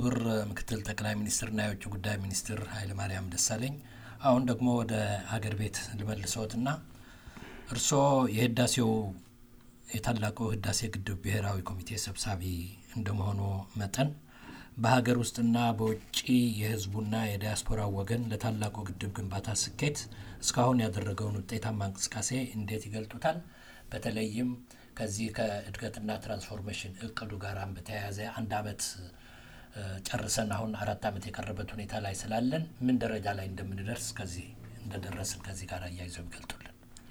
ክቡር ምክትል ጠቅላይ ሚኒስትርና የውጭ ጉዳይ ሚኒስትር ኃይለማርያም ደሳለኝ አሁን ደግሞ ወደ ሀገር ቤት ልመልሰዎትና እርስዎ የህዳሴው የታላቁ ህዳሴ ግድብ ብሔራዊ ኮሚቴ ሰብሳቢ እንደመሆኑ መጠን በሀገር ውስጥና በውጭ የህዝቡና የዲያስፖራው ወገን ለታላቁ ግድብ ግንባታ ስኬት እስካሁን ያደረገውን ውጤታማ እንቅስቃሴ እንዴት ይገልጡታል? በተለይም ከዚህ ከእድገትና ትራንስፎርሜሽን እቅዱ ጋር በተያያዘ አንድ አመት ጨርሰን አሁን አራት አመት የቀረበት ሁኔታ ላይ ስላለን ምን ደረጃ ላይ እንደምንደርስ ከዚህ እንደደረስን ከዚህ ጋር አያይዘው ይገልጡልን።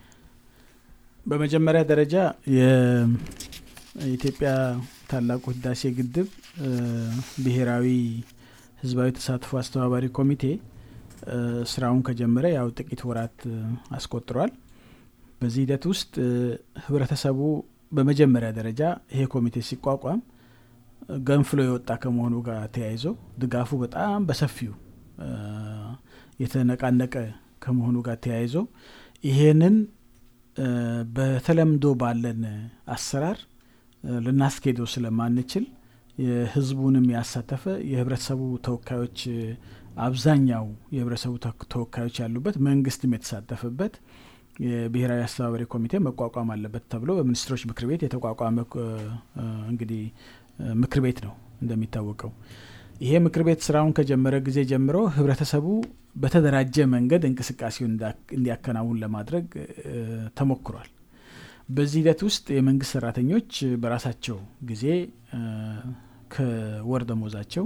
በመጀመሪያ ደረጃ የኢትዮጵያ ታላቁ ህዳሴ ግድብ ብሔራዊ ህዝባዊ ተሳትፎ አስተባባሪ ኮሚቴ ስራውን ከጀመረ ያው ጥቂት ወራት አስቆጥሯል። በዚህ ሂደት ውስጥ ህብረተሰቡ በመጀመሪያ ደረጃ ይሄ ኮሚቴ ሲቋቋም ገንፍሎ የወጣ ከመሆኑ ጋር ተያይዞ ድጋፉ በጣም በሰፊው የተነቃነቀ ከመሆኑ ጋር ተያይዞ ይሄንን በተለምዶ ባለን አሰራር ልናስኬደው ስለማንችል የህዝቡንም ያሳተፈ የህብረተሰቡ ተወካዮች አብዛኛው የህብረተሰቡ ተወካዮች ያሉበት መንግስትም የተሳተፈበት የብሔራዊ አስተባባሪ ኮሚቴ መቋቋም አለበት ተብሎ በሚኒስትሮች ምክር ቤት የተቋቋመ እንግዲህ ምክር ቤት ነው እንደሚታወቀው። ይሄ ምክር ቤት ስራውን ከጀመረ ጊዜ ጀምሮ ህብረተሰቡ በተደራጀ መንገድ እንቅስቃሴውን እንዲያከናውን ለማድረግ ተሞክሯል። በዚህ ሂደት ውስጥ የመንግስት ሰራተኞች በራሳቸው ጊዜ ከወር ደሞዛቸው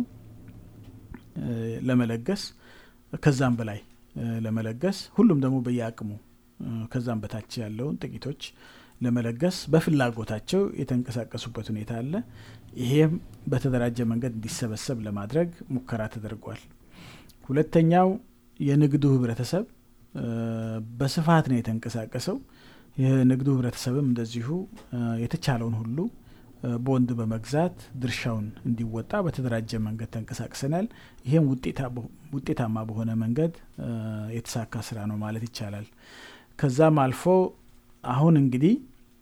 ለመለገስ ከዛም በላይ ለመለገስ ሁሉም ደግሞ በየአቅሙ ከዛም በታች ያለውን ጥቂቶች ለመለገስ በፍላጎታቸው የተንቀሳቀሱበት ሁኔታ አለ። ይሄም በተደራጀ መንገድ እንዲሰበሰብ ለማድረግ ሙከራ ተደርጓል። ሁለተኛው የንግዱ ህብረተሰብ በስፋት ነው የተንቀሳቀሰው። የንግዱ ህብረተሰብም እንደዚሁ የተቻለውን ሁሉ ቦንድ በመግዛት ድርሻውን እንዲወጣ በተደራጀ መንገድ ተንቀሳቅሰናል። ይህም ውጤታማ በሆነ መንገድ የተሳካ ስራ ነው ማለት ይቻላል። ከዛም አልፎ አሁን እንግዲህ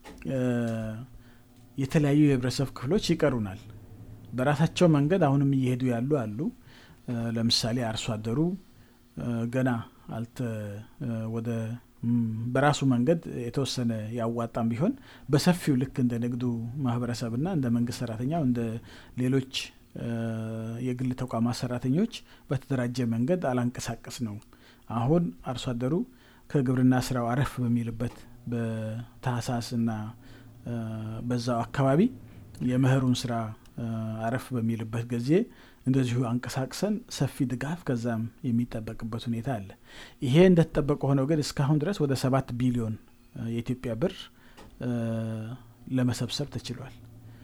የተለያዩ የህብረተሰብ ክፍሎች ይቀሩናል። በራሳቸው መንገድ አሁንም እየሄዱ ያሉ አሉ። ለምሳሌ አርሶ አደሩ ገና አልተ ወደ በራሱ መንገድ የተወሰነ ያዋጣም ቢሆን በሰፊው ልክ እንደ ንግዱ ማህበረሰብና እንደ መንግስት ሰራተኛው እንደ ሌሎች የግል ተቋማት ሰራተኞች በተደራጀ መንገድ አላንቀሳቀስ ነው። አሁን አርሶ አደሩ ከግብርና ስራው አረፍ በሚልበት በታህሳስና በዛው አካባቢ የመኸሩን ስራ አረፍ በሚልበት ጊዜ እንደዚሁ አንቀሳቅሰን ሰፊ ድጋፍ ከዛም የሚጠበቅበት ሁኔታ አለ። ይሄ እንደተጠበቀ ሆነው ግን እስካሁን ድረስ ወደ ሰባት ቢሊዮን የኢትዮጵያ ብር ለመሰብሰብ ተችሏል።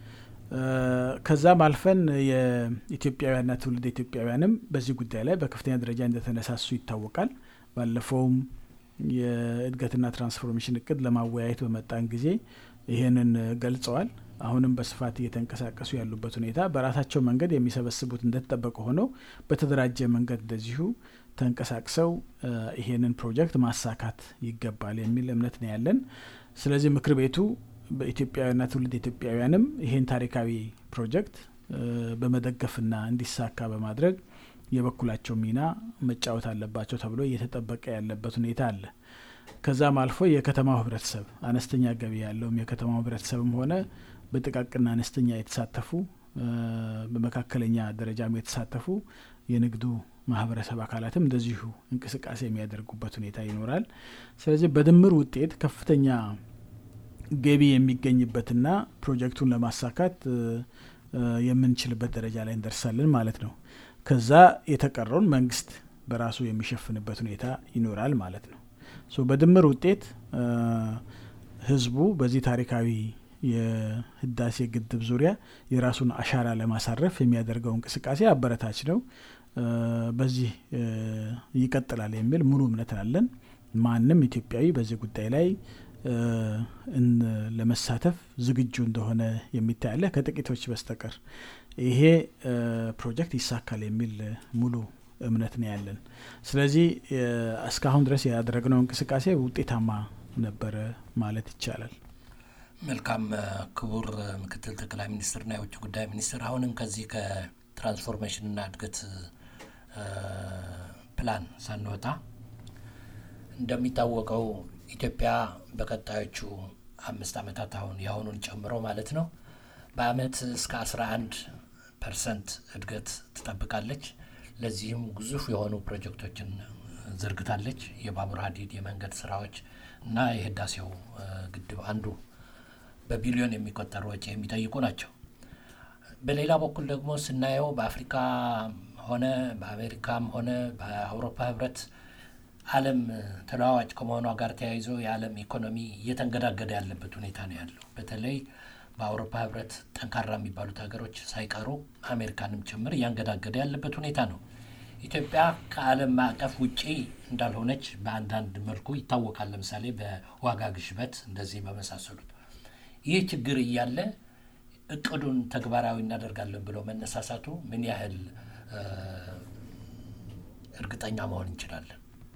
ከዛም አልፈን የኢትዮጵያውያንና ትውልድ ኢትዮጵያውያንም በዚህ ጉዳይ ላይ በከፍተኛ ደረጃ እንደተነሳሱ ይታወቃል። ባለፈውም የእድገትና ትራንስፎርሜሽን እቅድ ለማወያየት በመጣን ጊዜ ይህንን ገልጸዋል። አሁንም በስፋት እየተንቀሳቀሱ ያሉበት ሁኔታ በራሳቸው መንገድ የሚሰበስቡት እንደተጠበቀ ሆነው በተደራጀ መንገድ እንደዚሁ ተንቀሳቅሰው ይሄንን ፕሮጀክት ማሳካት ይገባል የሚል እምነት ነው ያለን። ስለዚህ ምክር ቤቱ በኢትዮጵያውያንና ትውልድ ኢትዮጵያውያንም ይሄን ታሪካዊ ፕሮጀክት በመደገፍና እንዲሳካ በማድረግ የበኩላቸው ሚና መጫወት አለባቸው ተብሎ እየተጠበቀ ያለበት ሁኔታ አለ። ከዛም አልፎ የከተማው ህብረተሰብ አነስተኛ ገቢ ያለውም የከተማው ህብረተሰብም ሆነ በጥቃቅና አነስተኛ የተሳተፉ በመካከለኛ ደረጃም የተሳተፉ የንግዱ ማህበረሰብ አካላትም እንደዚሁ እንቅስቃሴ የሚያደርጉበት ሁኔታ ይኖራል። ስለዚህ በድምር ውጤት ከፍተኛ ገቢ የሚገኝበትና ፕሮጀክቱን ለማሳካት የምንችልበት ደረጃ ላይ እንደርሳለን ማለት ነው። ከዛ የተቀረውን መንግስት በራሱ የሚሸፍንበት ሁኔታ ይኖራል ማለት ነው። በድምር ውጤት ህዝቡ በዚህ ታሪካዊ የህዳሴ ግድብ ዙሪያ የራሱን አሻራ ለማሳረፍ የሚያደርገው እንቅስቃሴ አበረታች ነው። በዚህ ይቀጥላል የሚል ሙሉ እምነት አለን። ማንም ኢትዮጵያዊ በዚህ ጉዳይ ላይ ለመሳተፍ ዝግጁ እንደሆነ የሚታያለ ከጥቂቶች በስተቀር ይሄ ፕሮጀክት ይሳካል የሚል ሙሉ እምነት ነው ያለን። ስለዚህ እስካሁን ድረስ ያደረግነው እንቅስቃሴ ውጤታማ ነበረ ማለት ይቻላል። መልካም ክቡር ምክትል ጠቅላይ ሚኒስትርና የውጭ ጉዳይ ሚኒስትር፣ አሁንም ከዚህ ትራንስፎርሜሽንና እድገት ፕላን ሳንወጣ እንደሚታወቀው ኢትዮጵያ በቀጣዮቹ አምስት ዓመታት አሁን የአሁኑን ጨምሮ ማለት ነው በአመት እስከ 11 ፐርሰንት እድገት ትጠብቃለች። ለዚህም ግዙፍ የሆኑ ፕሮጀክቶችን ዘርግታለች። የባቡር ሀዲድ፣ የመንገድ ስራዎች እና የህዳሴው ግድብ አንዱ በቢሊዮን የሚቆጠር ወጪ የሚጠይቁ ናቸው። በሌላ በኩል ደግሞ ስናየው በአፍሪካ ሆነ በአሜሪካም ሆነ በአውሮፓ ህብረት ዓለም ተለዋዋጭ ከመሆኗ ጋር ተያይዞ የዓለም ኢኮኖሚ እየተንገዳገደ ያለበት ሁኔታ ነው ያለው። በተለይ በአውሮፓ ህብረት ጠንካራ የሚባሉት ሀገሮች ሳይቀሩ አሜሪካንም ጭምር እያንገዳገደ ያለበት ሁኔታ ነው። ኢትዮጵያ ከዓለም ማዕቀፍ ውጪ እንዳልሆነች በአንዳንድ መልኩ ይታወቃል። ለምሳሌ በዋጋ ግሽበት እንደዚህ በመሳሰሉት ይህ ችግር እያለ እቅዱን ተግባራዊ እናደርጋለን ብሎ መነሳሳቱ ምን ያህል እርግጠኛ መሆን እንችላለን?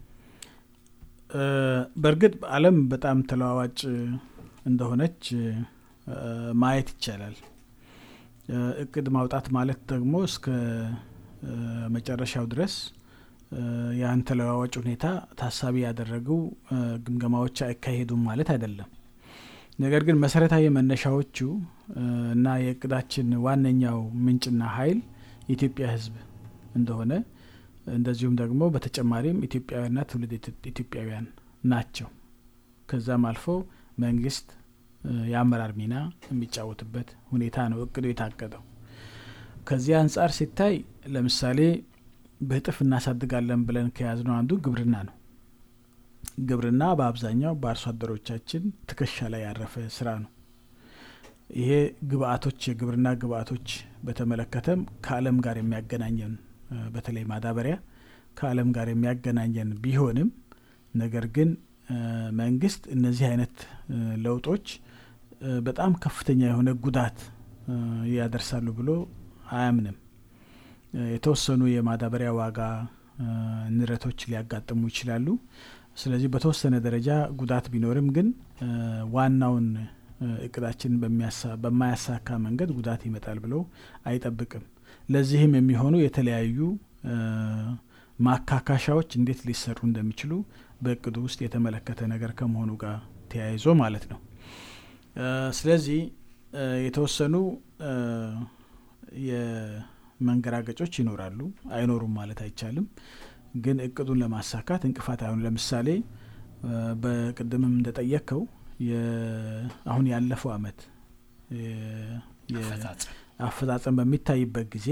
በእርግጥ ዓለም በጣም ተለዋዋጭ እንደሆነች ማየት ይቻላል። እቅድ ማውጣት ማለት ደግሞ እስከ መጨረሻው ድረስ ያን ተለዋዋጭ ሁኔታ ታሳቢ ያደረጉ ግምገማዎች አይካሄዱም ማለት አይደለም። ነገር ግን መሰረታዊ መነሻዎቹ እና የእቅዳችን ዋነኛው ምንጭና ኃይል የኢትዮጵያ ሕዝብ እንደሆነ እንደዚሁም ደግሞ በተጨማሪም ኢትዮጵያውያንና ትውልድ ኢትዮጵያውያን ናቸው። ከዛም አልፎ መንግስት የአመራር ሚና የሚጫወትበት ሁኔታ ነው እቅዱ የታቀደው። ከዚህ አንጻር ሲታይ ለምሳሌ በእጥፍ እናሳድጋለን ብለን ከያዝነው አንዱ ግብርና ነው። ግብርና በአብዛኛው በአርሶ አደሮቻችን ትከሻ ላይ ያረፈ ስራ ነው። ይሄ ግብአቶች የግብርና ግብአቶች በተመለከተም ከዓለም ጋር የሚያገናኘን በተለይ ማዳበሪያ ከዓለም ጋር የሚያገናኘን ቢሆንም ነገር ግን መንግስት እነዚህ አይነት ለውጦች በጣም ከፍተኛ የሆነ ጉዳት ያደርሳሉ ብሎ አያምንም። የተወሰኑ የማዳበሪያ ዋጋ ንረቶች ሊያጋጥሙ ይችላሉ። ስለዚህ በተወሰነ ደረጃ ጉዳት ቢኖርም ግን ዋናውን እቅዳችን በማያሳካ መንገድ ጉዳት ይመጣል ብሎ አይጠብቅም። ለዚህም የሚሆኑ የተለያዩ ማካካሻዎች እንዴት ሊሰሩ እንደሚችሉ በእቅዱ ውስጥ የተመለከተ ነገር ከመሆኑ ጋር ተያይዞ ማለት ነው። ስለዚህ የተወሰኑ የመንገራገጮች ይኖራሉ፣ አይኖሩም ማለት አይቻልም። ግን እቅዱን ለማሳካት እንቅፋት አይሆኑ። ለምሳሌ በቅድምም እንደጠየቅከው አሁን ያለፈው አመት አፈጻጸም በሚታይበት ጊዜ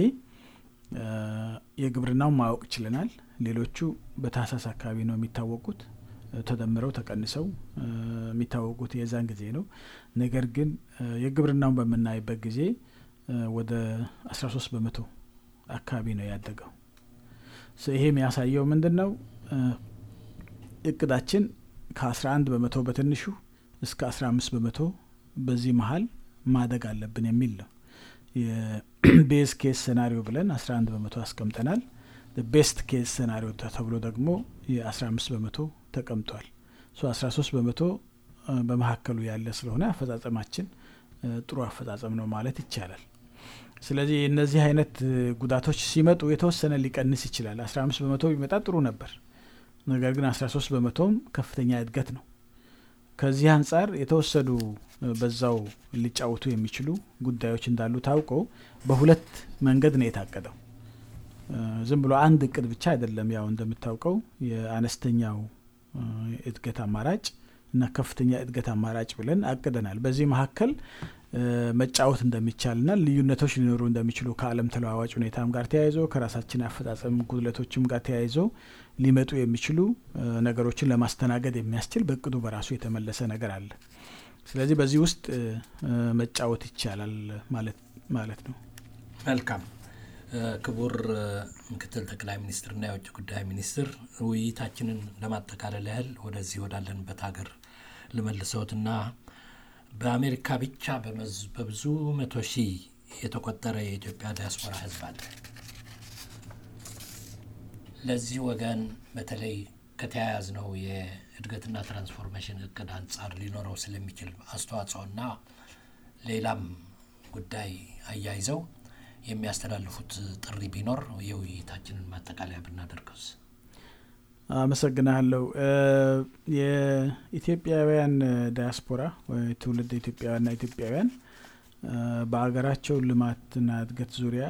የግብርናውን ማወቅ ችለናል። ሌሎቹ በታህሳስ አካባቢ ነው የሚታወቁት ተደምረው ተቀንሰው የሚታወቁት የዛን ጊዜ ነው። ነገር ግን የግብርናውን በምናይበት ጊዜ ወደ አስራ ሶስት በመቶ አካባቢ ነው ያደገው። ይሄ የሚያሳየው ምንድን ነው? እቅዳችን ከአስራ አንድ በመቶ በትንሹ እስከ አስራ አምስት በመቶ በዚህ መሀል ማደግ አለብን የሚል ነው። የቤዝ ኬስ ሴናሪዮ ብለን አስራ አንድ በመቶ አስቀምጠናል። ቤስት ኬስ ሴናሪዮ ተብሎ ደግሞ የአስራ አምስት በመቶ ተቀምጧል። አስራ ሶስት በመቶ በመካከሉ ያለ ስለሆነ አፈጻጸማችን ጥሩ አፈጻጸም ነው ማለት ይቻላል። ስለዚህ እነዚህ አይነት ጉዳቶች ሲመጡ የተወሰነ ሊቀንስ ይችላል። አስራ አምስት በመቶ ቢመጣ ጥሩ ነበር። ነገር ግን አስራ ሶስት በመቶም ከፍተኛ እድገት ነው። ከዚህ አንጻር የተወሰዱ በዛው ሊጫወቱ የሚችሉ ጉዳዮች እንዳሉ ታውቆ በሁለት መንገድ ነው የታቀደው። ዝም ብሎ አንድ እቅድ ብቻ አይደለም። ያው እንደምታውቀው የአነስተኛው እድገት አማራጭ እና ከፍተኛ እድገት አማራጭ ብለን አቅደናል። በዚህ መካከል መጫወት እንደሚቻልና ልዩነቶች ሊኖሩ እንደሚችሉ ከዓለም ተለዋዋጭ ሁኔታም ጋር ተያይዞ ከራሳችን አፈጻጸም ጉድለቶችም ጋር ተያይዞ ሊመጡ የሚችሉ ነገሮችን ለማስተናገድ የሚያስችል በእቅዱ በራሱ የተመለሰ ነገር አለ። ስለዚህ በዚህ ውስጥ መጫወት ይቻላል ማለት ነው። መልካም ክቡር ምክትል ጠቅላይ ሚኒስትርና የውጭ ጉዳይ ሚኒስትር ውይይታችንን ለማጠቃለል ያህል ወደዚህ ወዳለንበት ሀገር ልመልሰውትና በአሜሪካ ብቻ በብዙ መቶ ሺህ የተቆጠረ የኢትዮጵያ ዲያስፖራ ሕዝብ አለ። ለዚህ ወገን በተለይ ከተያያዝ ነው የእድገትና ትራንስፎርሜሽን እቅድ አንጻር ሊኖረው ስለሚችል አስተዋጽኦና ሌላም ጉዳይ አያይዘው የሚያስተላልፉት ጥሪ ቢኖር የውይይታችንን ማጠቃለያ ብናደርገውስ? አመሰግናለሁ። የኢትዮጵያውያን ዳያስፖራ ትውልድ ኢትዮጵያውያንና ኢትዮጵያውያን በሀገራቸው ልማትና እድገት ዙሪያ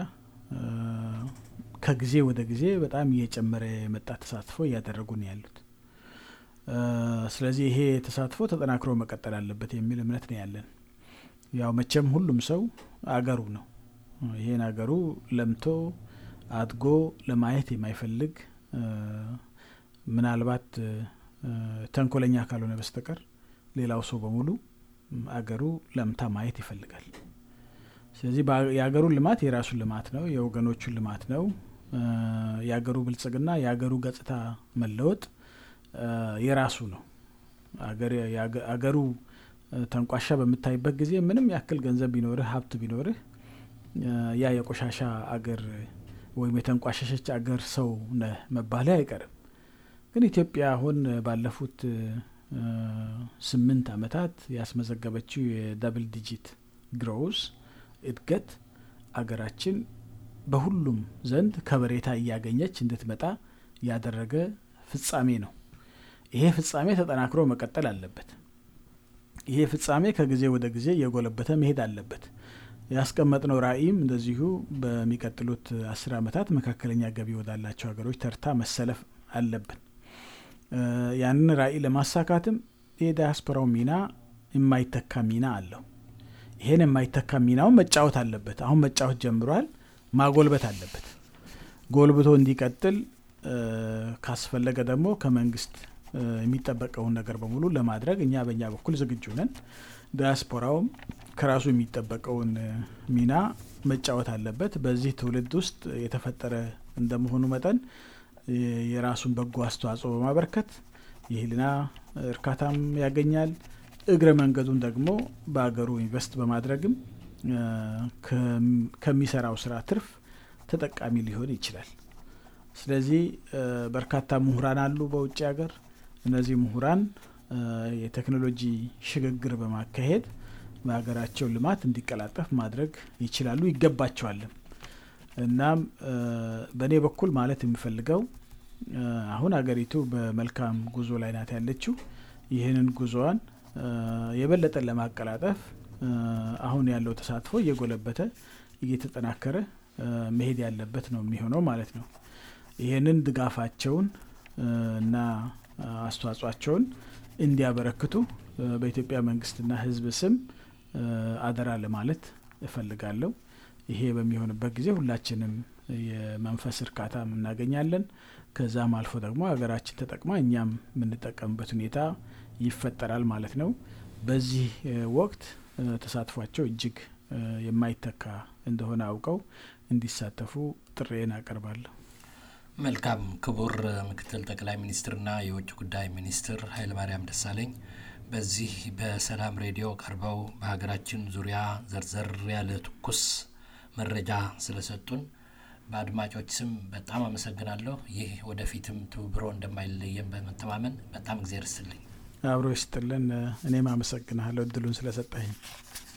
ከጊዜ ወደ ጊዜ በጣም እየጨመረ የመጣ ተሳትፎ እያደረጉ ነው ያሉት። ስለዚህ ይሄ ተሳትፎ ተጠናክሮ መቀጠል አለበት የሚል እምነት ነው ያለን። ያው መቼም ሁሉም ሰው አገሩ ነው። ይሄን አገሩ ለምቶ አድጎ ለማየት የማይፈልግ ምናልባት ተንኮለኛ ካልሆነ በስተቀር ሌላው ሰው በሙሉ አገሩ ለምታ ማየት ይፈልጋል። ስለዚህ የአገሩን ልማት የራሱን ልማት ነው፣ የወገኖቹን ልማት ነው። የአገሩ ብልጽግና የአገሩ ገጽታ መለወጥ የራሱ ነው። አገሩ ተንቋሻ በምታይበት ጊዜ ምንም ያክል ገንዘብ ቢኖርህ ሀብት ቢኖርህ ያ የቆሻሻ አገር ወይም የተንቋሸሸች አገር ሰው ነህ መባልህ አይቀርም። ግን ኢትዮጵያ አሁን ባለፉት ስምንት ዓመታት ያስመዘገበችው የዳብል ዲጂት ግሮውስ እድገት አገራችን በሁሉም ዘንድ ከበሬታ እያገኘች እንድትመጣ ያደረገ ፍጻሜ ነው። ይሄ ፍጻሜ ተጠናክሮ መቀጠል አለበት። ይሄ ፍጻሜ ከጊዜ ወደ ጊዜ እየጎለበተ መሄድ አለበት። ያስቀመጥነው ራዕይም እንደዚሁ በሚቀጥሉት አስር ዓመታት መካከለኛ ገቢ ወዳላቸው ሀገሮች ተርታ መሰለፍ አለብን። ያንን ራዕይ ለማሳካትም የዳያስፖራው ሚና የማይተካ ሚና አለው። ይሄን የማይተካ ሚናውን መጫወት አለበት። አሁን መጫወት ጀምሯል። ማጎልበት አለበት። ጎልብቶ እንዲቀጥል ካስፈለገ ደግሞ ከመንግስት የሚጠበቀውን ነገር በሙሉ ለማድረግ እኛ በእኛ በኩል ዝግጁ ነን። ዳያስፖራውም ከራሱ የሚጠበቀውን ሚና መጫወት አለበት። በዚህ ትውልድ ውስጥ የተፈጠረ እንደመሆኑ መጠን የራሱን በጎ አስተዋጽኦ በማበርከት የህሊና እርካታም ያገኛል። እግረ መንገዱን ደግሞ በሀገሩ ኢንቨስት በማድረግም ከሚሰራው ስራ ትርፍ ተጠቃሚ ሊሆን ይችላል። ስለዚህ በርካታ ምሁራን አሉ በውጭ ሀገር። እነዚህ ምሁራን የቴክኖሎጂ ሽግግር በማካሄድ በሀገራቸው ልማት እንዲቀላጠፍ ማድረግ ይችላሉ፣ ይገባቸዋልም። እናም በእኔ በኩል ማለት የሚፈልገው አሁን ሀገሪቱ በመልካም ጉዞ ላይ ናት ያለችው። ይህንን ጉዞዋን የበለጠ ለማቀላጠፍ አሁን ያለው ተሳትፎ እየጎለበተ እየተጠናከረ መሄድ ያለበት ነው የሚሆነው ማለት ነው። ይህንን ድጋፋቸውን እና አስተዋጽኦቸውን እንዲያበረክቱ በኢትዮጵያ መንግስትና ሕዝብ ስም አደራ ለማለት እፈልጋለሁ። ይሄ በሚሆንበት ጊዜ ሁላችንም የመንፈስ እርካታ እናገኛለን። ከዛም አልፎ ደግሞ ሀገራችን ተጠቅማ እኛም የምንጠቀምበት ሁኔታ ይፈጠራል ማለት ነው። በዚህ ወቅት ተሳትፏቸው እጅግ የማይተካ እንደሆነ አውቀው እንዲሳተፉ ጥሬን አቀርባለሁ። መልካም። ክቡር ምክትል ጠቅላይ ሚኒስትርና የውጭ ጉዳይ ሚኒስትር ኃይለማርያም ደሳለኝ በዚህ በሰላም ሬዲዮ ቀርበው በሀገራችን ዙሪያ ዘርዘር ያለ ትኩስ መረጃ ስለሰጡን በአድማጮች ስም በጣም አመሰግናለሁ። ይህ ወደፊትም ትብብሮ እንደማይለየን በመተማመን በጣም እግዜር ይስጥልኝ። አብሮ ይስጥልን። እኔም አመሰግናለሁ እድሉን ስለሰጠኝ።